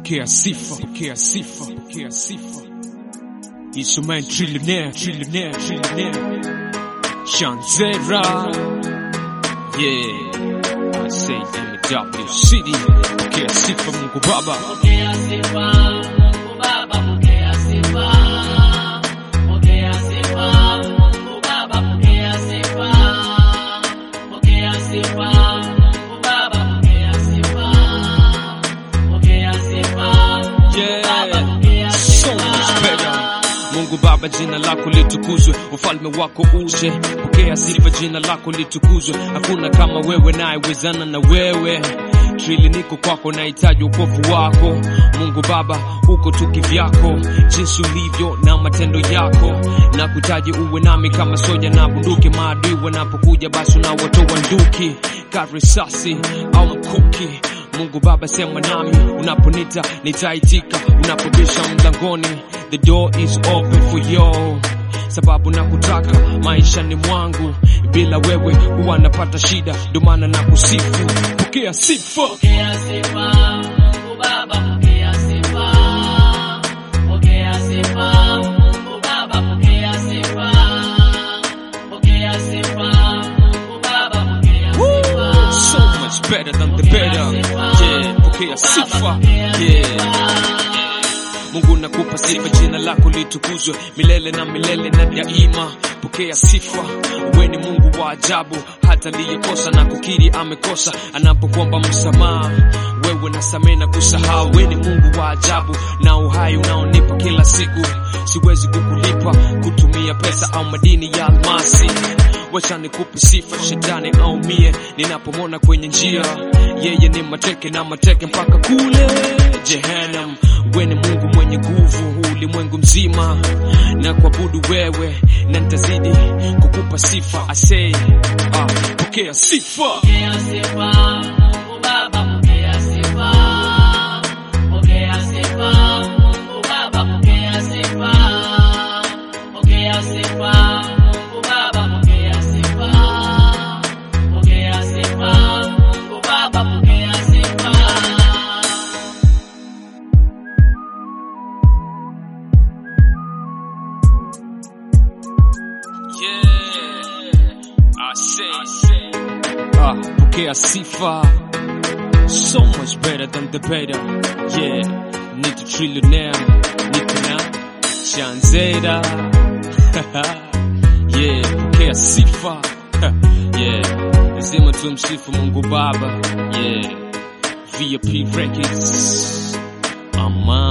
pokea sifa, pokea sifa, pokea sifa. It's your man trillionaire, trillionaire, trillionaire. Shanzera. Yeah. I say MW City. Pokea sifa Mungu Baba. Pokea sifa, Mungu Baba, pokea sifa. Pokea sifa, Mungu Baba, pokea sifa. Pokea sifa, Mungu Baba, pokea sifa. Pokea sifa, Mungu Baba, pokea So much sifa. better. Mungu Baba, jina lako litukuzwe, ufalme wako uje. Pokea sifa, jina lako litukuzwe. Hakuna kama wewe, nayewezana na wewe. Trili niko kwako, nahitaji ukovu wako. Mungu Baba, uko tu kivyako, jinsi ulivyo na matendo yako. Na kutaji uwe nami kama soja na bunduki, maadui wanapokuja, basi unawatoa nduki, karisasi au mkuki Mungu Baba, sema nami unaponita, nitaitika. Unapobisha mlangoni, the door is open for you, sababu nakutaka maishani mwangu. Bila wewe huwa napata shida, ndio maana nakusifu. Pokea sifa. Pokea sifa, Mungu Baba, pokea sifa. Pokea sifa, Mungu Baba, pokea sifa. Pokea sifa, Mungu Baba, pokea sifa. So much better than the better. Yeah, pokea sifa. Yeah. Mungu nakupa sifa, jina lako litukuzwe milele na milele na daima. Pokea sifa, wewe ni Mungu wa ajabu, hata aliyekosa na kukiri amekosa, anapokuomba msamaha wewe nasamehe na kusahau. Wewe ni Mungu wa ajabu na uhai unaonipa kila siku, siwezi kukulipa kutumia pesa au madini ya almasi wacha nikupe sifa, shetani aumie ninapomwona kwenye njia. Yeye ni mateke na mateke mpaka kule Jehanam. We ni Mungu mwenye nguvu, huu ulimwengu mzima na kuabudu wewe, na nitazidi kukupa sifa. Asei, ah, pokea sifa. Pokea sifa, Mungu Baba, pokea sifa. Pokea sifa, Mungu Baba, pokea sifa. Pokea sifa, Mungu Baba, pokea sifa. Pokea sifa, Mungu Baba, pokea sifa. Yeah, I say, ah, pokea sifa. So much better than the better. Yeah, need a trillionaire, niko na Shanzera. yeah, pokea sifa. yeah, lazima tumsifu Mungu Baba. Yeah, VIP Records. Aman.